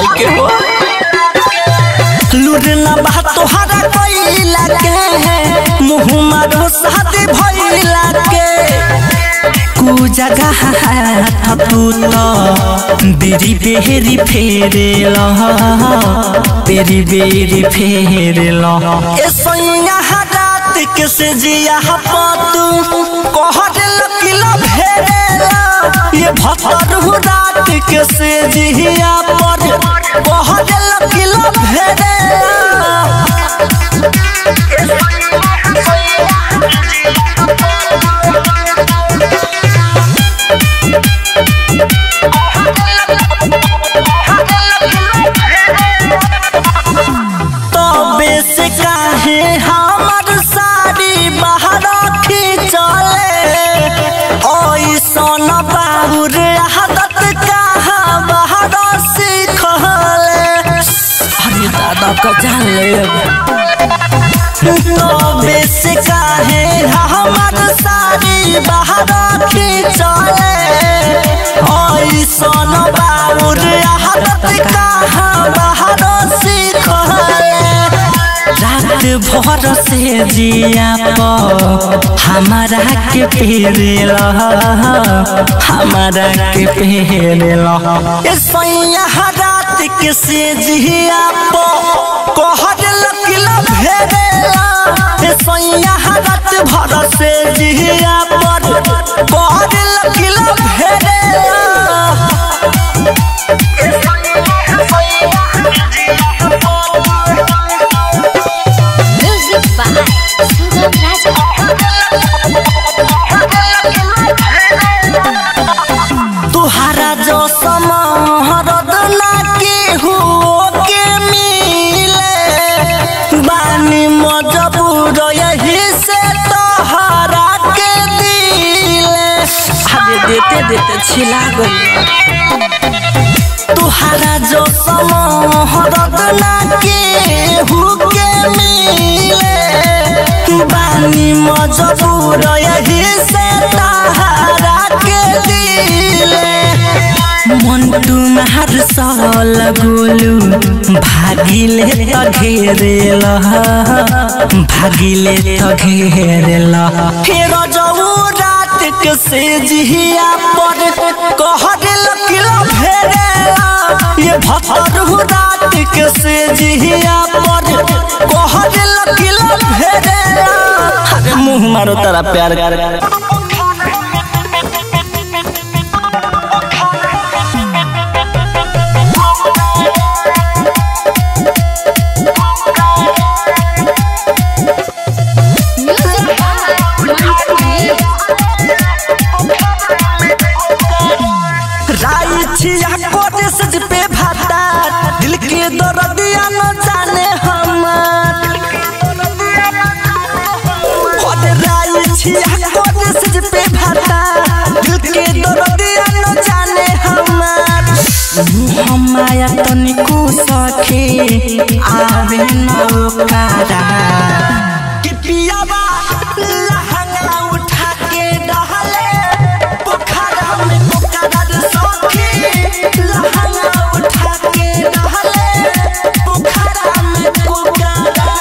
के हो लुरना बा तोहरा कैला के मुँह मारो शादी भइला के कु जगह तू तो बेरी बेरी फेरेल बेरी बेरी फेरेल ए सैया रात के से जिया पतू कहर लकिला फेरेला ये भतर रात के से जिया पर कहर लकिला फेरेला तबे से काहे हमर साड़ी बाहर खींचले ऐसन बाबूर आदत कहाँ बाहर सीखले अरे दादा का जान ले तबे से काहे हमर साड़ी बाहर खींचले ऐसन बाबूर आदत कहाँ बाहर सीखले रात भर से जिया प हमारा के पेरेल हमारा के पेरेल ए सैया रात के से जिया प कहर लकिला भेरेला ए सैया रात भर से जिया पर कहर लकिला भेरेला Music by Sugam Raja. तुहारा जो समहरद ना केहू के मिले बानी मजबूर यही से तोहरा के दिले अरे देते देते छिला गई तुहारा जो समहरद ना केहू के मिले बानी मजबूर यही से तोहरा के दिले मंटू महर साल गोलू भागिले त घेरेल भागिले त घेरेल फेर जाऊ रात के से जिया पर कहर लकिला फेरेला ये भतर रात के से जिया पर कहर लकिला फेरेला अरे मुंह मारो तारा प्यार कर Music by Mantu Mani. राई छिया कोटे सज पे भाता दिल के दर्दिया न जाने हमर कोटे राई छिया कोटे सज पे भाता दिल के दर्दिया न जाने हमर हमाया तनिको सखे आवे न ओकारा कि पियावा लहंगा उठा के डहले पोखरा में पोखरा रे सखी लहंगा उठा के डहले पोखरा में पोखरा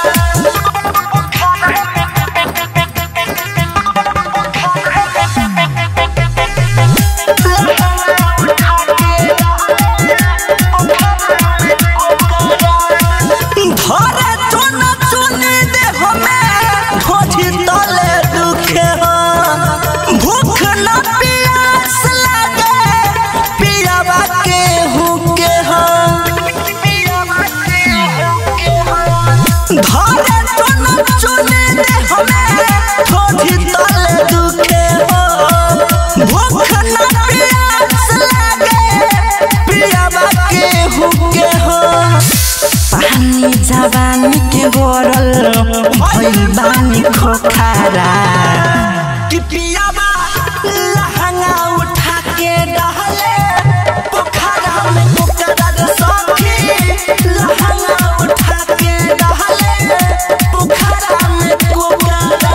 धरे चुन चुनी दे हमें ढोझी तले दुखे हो भूख न प्यास लगे पियावा के हुके हो धरे चुन चुनी दे हमें ढोझी तले दुखे हो भूख न प्यास लगे पियावा के हुके हो पानी जवानी के गोरल भइल बानी खोखारा कि पियाबा लहंगा उठा के डहले पोखरा में पोखरा रे सखी लहंगा उठा के डहले पोखरा में पोखरा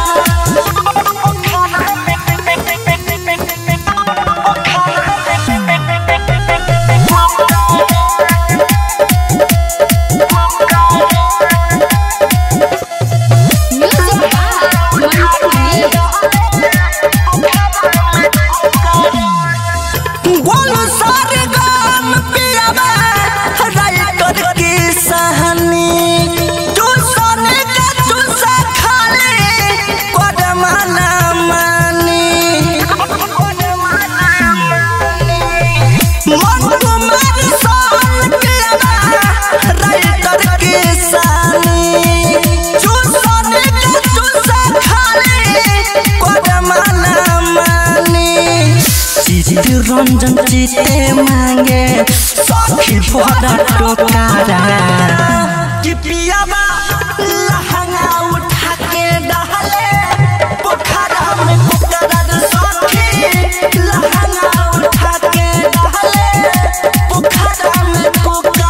रंजन जीते मांगे सखी बड़ा टोकारा कि पियाबा लहंगा उठा के डाले पोखरा में पोखरा रे सखी लहंगा उठा के डाले पोखरा में पोखरा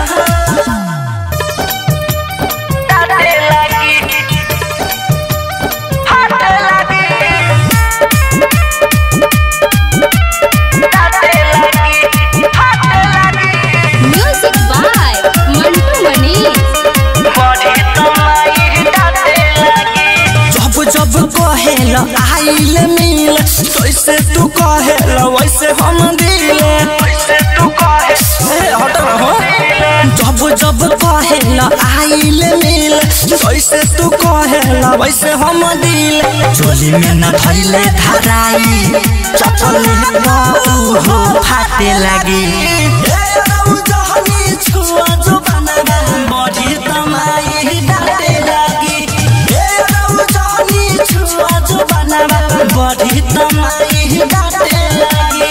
डाटे लगी हाथे लगी डाटे लगी हाथे लगी म्यूजिक बाय मंटू मनीष बड़ी तमाई डाटे लगी जब जब कहेल आइल मिल तैसे तू कहेल वैसे हम दिल वैसे तू कहे ए, हट ना हो जब जब कहेल आइल मिल तैसे तू कहेल वैसे हम दिल चोली में न धैले धराई चपल हो फाटे लगी ए, रौ जहनी छुआ जो बनगा, बड़ी तमाई डाटे लगी ए, रौ जहनी छुआ जो बनगा, बड़ी तमाई डाटे लगी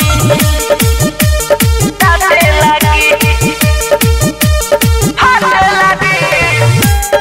डाटे लगी हाथे लगी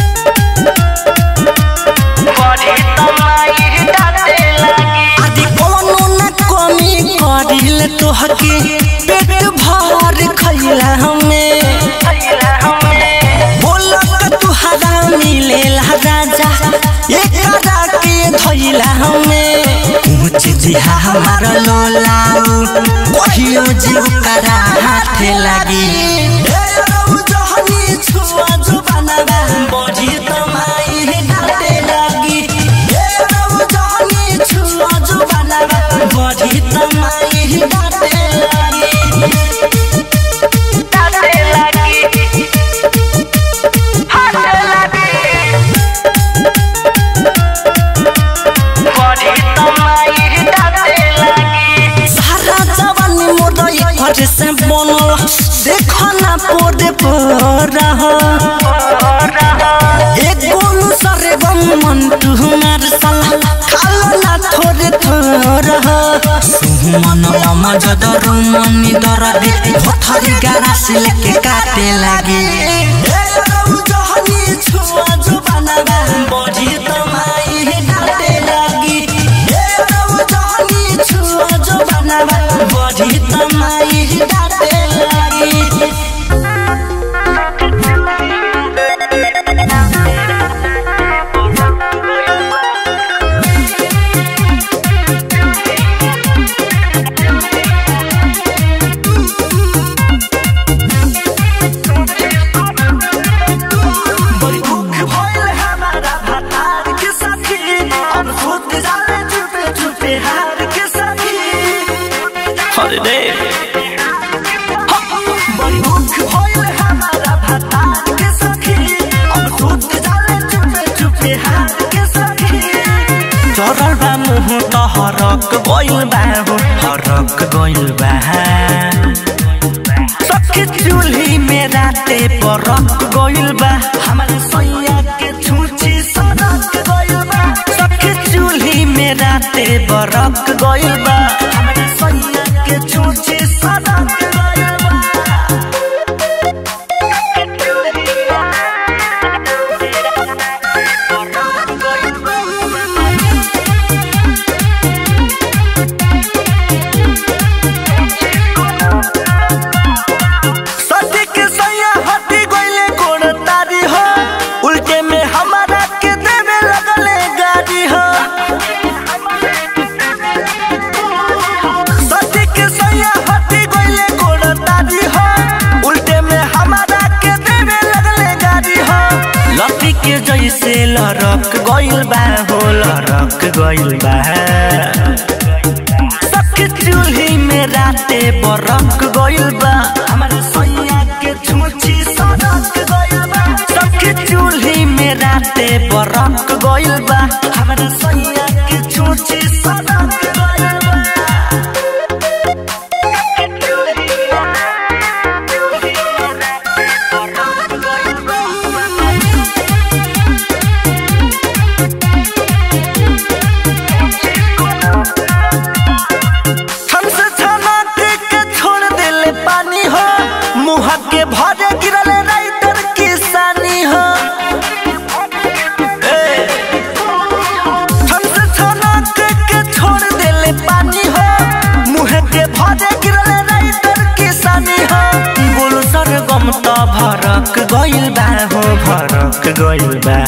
बड़ी तमाई डाटे लगी आदि कोनो न कमी करिल तोहके पेट भर खैला हमें खैला हमें बोलक तुहरा मिलेला राजा एकरा के धैला हमें कुछ जिहा हमार लोलाऊ कहियो जीव करा हाथे लगी ए रौ जहनी छुआ जुबानवा बड़ी तमाई डाटे लगी ए रौ जहनी छुआ जुबानवा बड़ी तमाई डाटे लगी डाटे लगी हाथे लगी बड़ी तमाई डाटे लगी सारा जवानी मोर घर से बनल देखो ना पोरे पर एक गोलू सरे गम मन तुम्हार सला खालो ना थोड़े थोड़ा सुमन अमा जदर मनी दरदी भथरी गारा से लेके काटे लगी बड़ी तमाई डाटे लगी बड़ी तमाई डाटे लगी बड़ी भूख भइल हमारा भातार के साथी अब खुद जाने छुपे छुपे हार के साथी अरे रे बड़ी भूख भइल हमारा भातार के साथी अब खुद जाने छुपे छुपे हार के साथी चरल बा मुह त हरक गइल बा हो हरक गइल बा सबके चूल्ही में राते परक गइल बा हमारे सैया के छुची सड़क गइल बा सबके चूल्ही में राते बरक गइल बा हमारे सैया के छुची सड़क गइल बा सदी के सैया हटी गइले गोड़ तारी हो उल्टे में हमारा के देवे लगले गाड़ी हो सदी के सैया हटी गइले गोड़ तारी हो उल्टे में हमारा के देवे लगले गाड़ी हो लपी के जैसे लरक गइल बा हो लरक गइल बा सबके चूल्ही में राते बरक गइल बा हमारे सैया के छुची सड़क गइल बा सबके चूल्ही में राते बरक गइल बा हमारे सैया के छुची सड़क गइल बा हमसे क्षमा गइल बा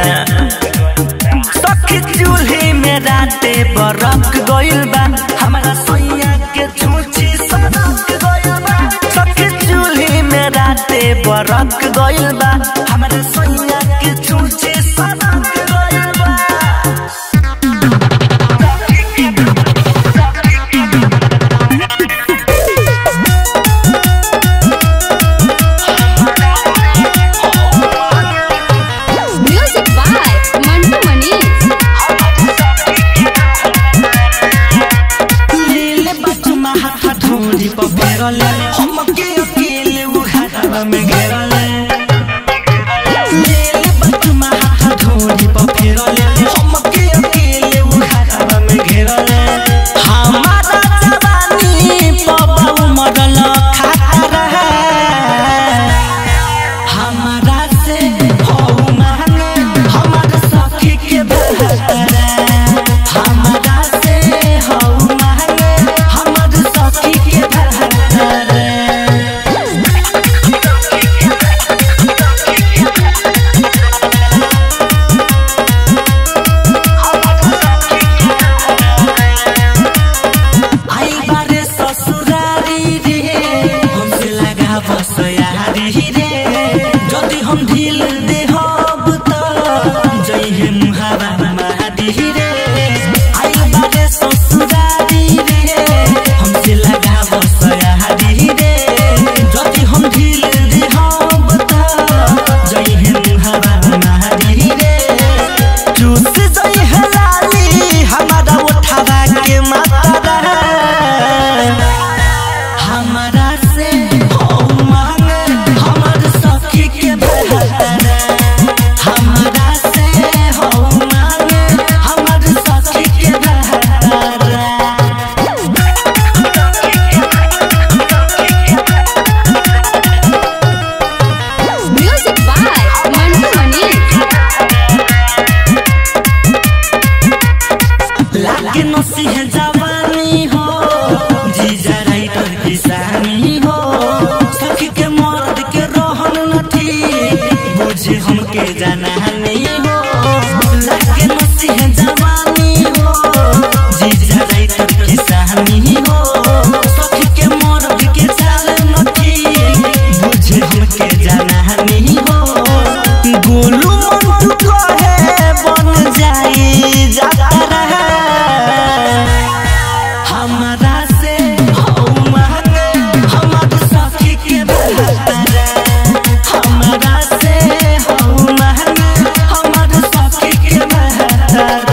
सखी चूल्ही में राते बरक गइल बा हमारा सोइया के छूछी सरक गइल बा सखी चूल्ही में राते बरक गइल बा हमारा सोइया के छूछी सरक गइल बा म्यूजिक बाय मंटू मनीष लीले बचमा हाथ ढोरी पर फेरले हमके अकेले उघाड़ा में घेरले लीले बचमा हाथ ढोरी पर फेरले हमके अकेले उघाड़ा में घेरले हमारा जवानी पबाऊ मरल खाता रहे हमारा से हो मांगे हमार सखी के बहरे हमारा से हो मांगे हमार सखी के बहरे आई बारे ससुरारी रे हमसे लगा बस यारी रे जदि हम ढील दे हब त जइहे मुहावा मारी रे आई बारे ससुरारी रे हमसे लगा बस यारी रे जदि हम ढील दे हब त जइहे मुहावा मारी रे चूस जइहे लाली हमारा उठावा के माता हमारा से हो मांगे हमार सखी के बहरे हमारा से हो मांगे हमार सखी के बहरे म्यूजिक बाय मंटू मनीष लागे नसीह जवानी हो जीजा राइटर किसानी हो सखी के मर्द के रहन नथी बुझे हमके जाना नहीं हो लागे नसीह जवानी हो जीजा राइटर किसानी हो सखी के मर्द के चाल नथी बुझे हमके जाना नहीं हो गोलू मंटू कहे बन जाई जाता रहे हमारा से हो मांगे हमार सखी के बहरे हमारा से हो मांगे हमार सखी के बहरे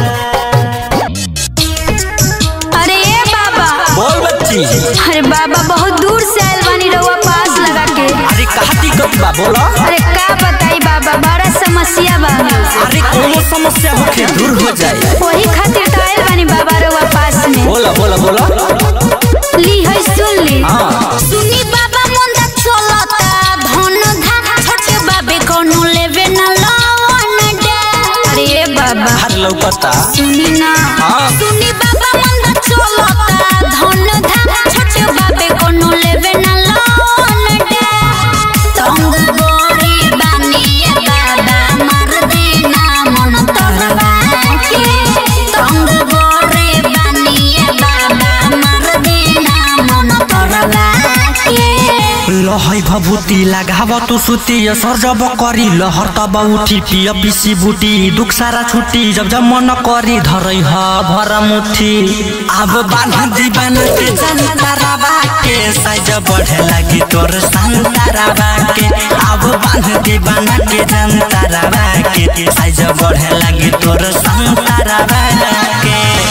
अरे ए बाबा बोल बच्ची अरे बाबा बहुत दूर से आयल बानी रउआ पास लगा के अरे कहा दिक्कत बा बोला अरे का बताई बाबा बड़ा समस्या बा अरे कोनो समस्या होके दूर हो जाए वही खातिर तो आयल बानी बाबा रउआ पास में बोला बोला बोला ली है सुन ली हाँ। सुनी बाबा मंदा चलता धन धा छोटे बाबे कोनो लेवे न लवन डे अरे ए बाबा हर लौकता सुनी ना हाँ। सुनी बाबा मंदा चलता धन धा छोटे बाबे कोनो लेवे न लवन डे तंग गोरी बानी ए बाबा मार देना मन तोरवा के तंग गोरी बानी ए बाबा मार देना मन तोरवा के लहै भभूति लगाव तू सुती असर जब करी लहर तब उठी पिय पिसी बुटी दुख सारा छुटी जब जब मन करी धरै ह भर मुठी अब बान्हा दीवाना के जनतारा बाके साइज बढ़े लगी तोर संतारा बाके अब बान्हा दीवाना के जनतारा बाके साइज बढ़े लगी तोर संतारा बाके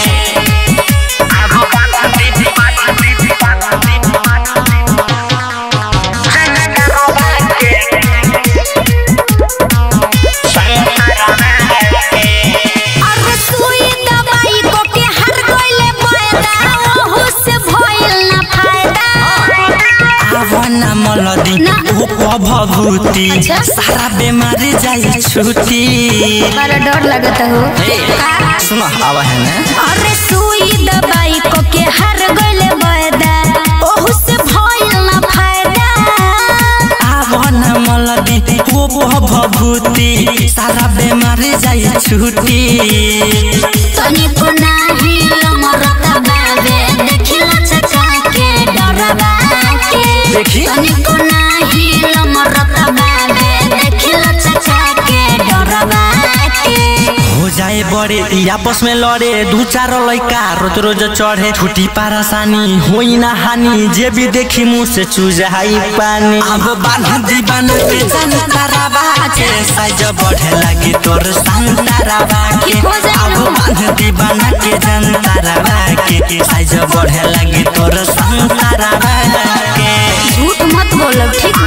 अरे सुई दवाई को के हर गइले फायदा ओहू से भइल ना फायदा आवना मलदी ना। ओ भभूति अच्छा। सारा बेमारी जाई छुटी बड़ा डर लगत हो ए, सुनो आवा है ना अरे सुई दवाई को के हर गइले फायदा ओहू से भइल ना फायदा आवना मलदी ओ भभूति सारा बेमारी जाई छुटी तनिको नाही लमरता बाबे देखिला चचा के डरबा के देखी? तनिको नाही लमरता बाबे देखिला चचा के डरबा के हो जाए बड़े ई आपस में लड़े दू चार लड़का रोज रोज चढ़े छुटी पारासानी होई ना हानि जे भी देखी मुंह से चूजाई पानी अब बांध दी बांध के संतारा बाके साइज बढ़े लगी तोर संतारा बाके हो जाए अब ना। बांध दी बांध के संतारा बाके साइज बढ़े लगी तोर संतारा बाके झूठ मत बोलो ठीक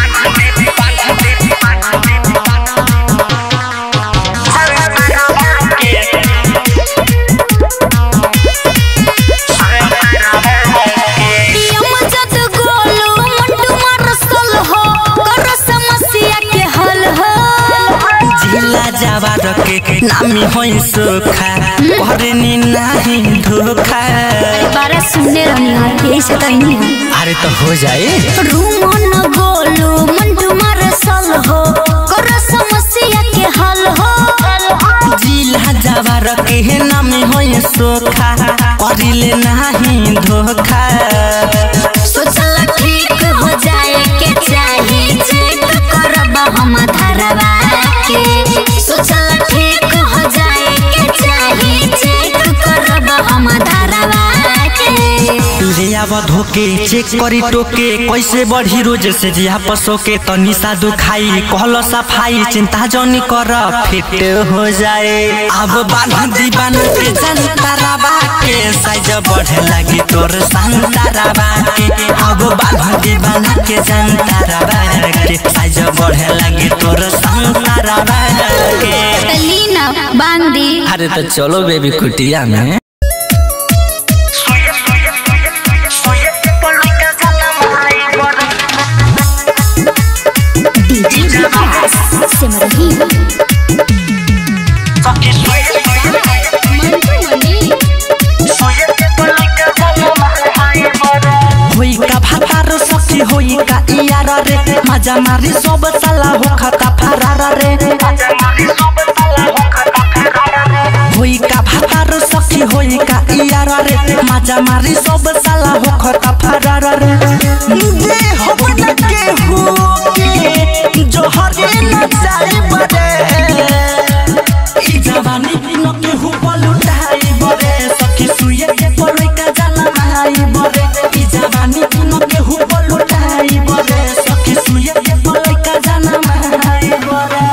यम जद गोलू मुंडू मरसल हो कर समस्या के हल हो जिला जावा रखे नामी होई सोखा करनी नाही धोखा बारे सुनने रहनी हो यही से तो नहीं हो अरे तो हो जाए रूमन गोलू मुंडू मरसल हो कर समस्या के हल हो जिला जावा रखे नामी होई सोखा करिले नाही धोखा सोचल ठीक हो जाए के चाही चेक करब हम धरवा के सोचल ठीक हो जाए के चाही चेक करब हम धरवा के तुझे अब धोके चेक करी टोके कैसे बढ़ी रोज से जिया पसो के तनी सा दुखाई कहलो सफाई चिंता जनी कर फिट हो जाए अब बांध दी बांध के संतारा बाके साइज बढ़े लगी तोर संतारा बाके अब बांध दी बांध के संतारा बाके साइज बढ़े लगी तोर संतारा बाके लीना बांदी अरे तो चलो बेबी कुटिया में डीजे विकास सिमरही होई का भातार सखी होई का इयार रे मजा मारी सब साला हो खता फरार रे होई का भातार सखी होई का इयार रे मजा मारी सब साला हो खता फरार रे दे हो न के हो के जो हरे न जाए बड़े ई जवानी न के हो पलुटाई बड़े सखी सुये के पड़े का जाना माई बड़े ई जवानी न के हो पलुटाई बड़े सखी सुये के पड़े का जाना माई बड़े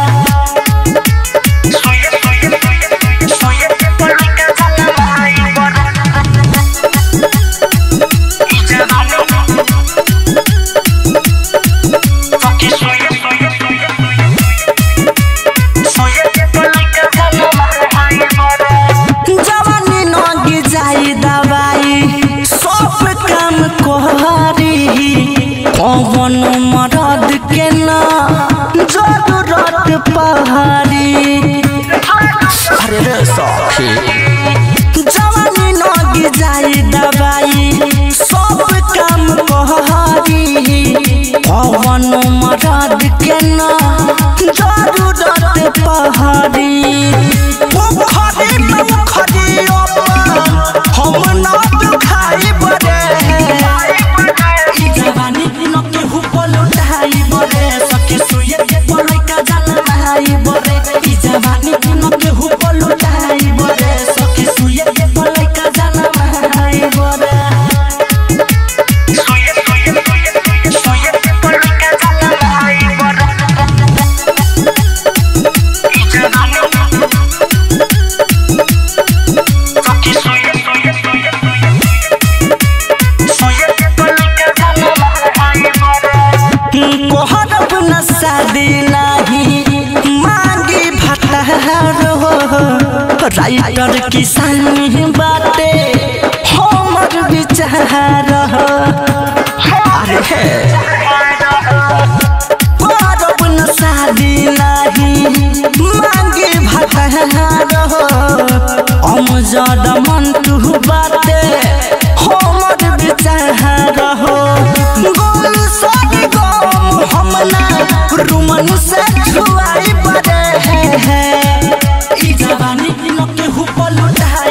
जवानी नगी जाई दवाई सब काम कोहरी कौन मरद के ना जरूरत पहाड़ी अरे रे सखी जवानी नगी जाई दवाई सब काम कोहरी कौन मरद के ना जरूरत पहाड़ी पोखरी में उखड़ी हम ना दुखाई बड़े ई जवानी न के हुपल उठाई बड़े सखी सुये के पड़े का जान नहाई बड़े ई जवानी न के हुपल उठाई बड़े सखी सुये के पड़े का जान नहाई बड़े कोहरब न शादी नाही मांगी भटहर हो राइटर किसान बाटे हमर विचार हो अरे हे कोहरब न शादी नाही मांगी भटहर हो अमजद मन तू बाटे हमर विचार हो गोल सारी गम हमना रुमन से लुटाई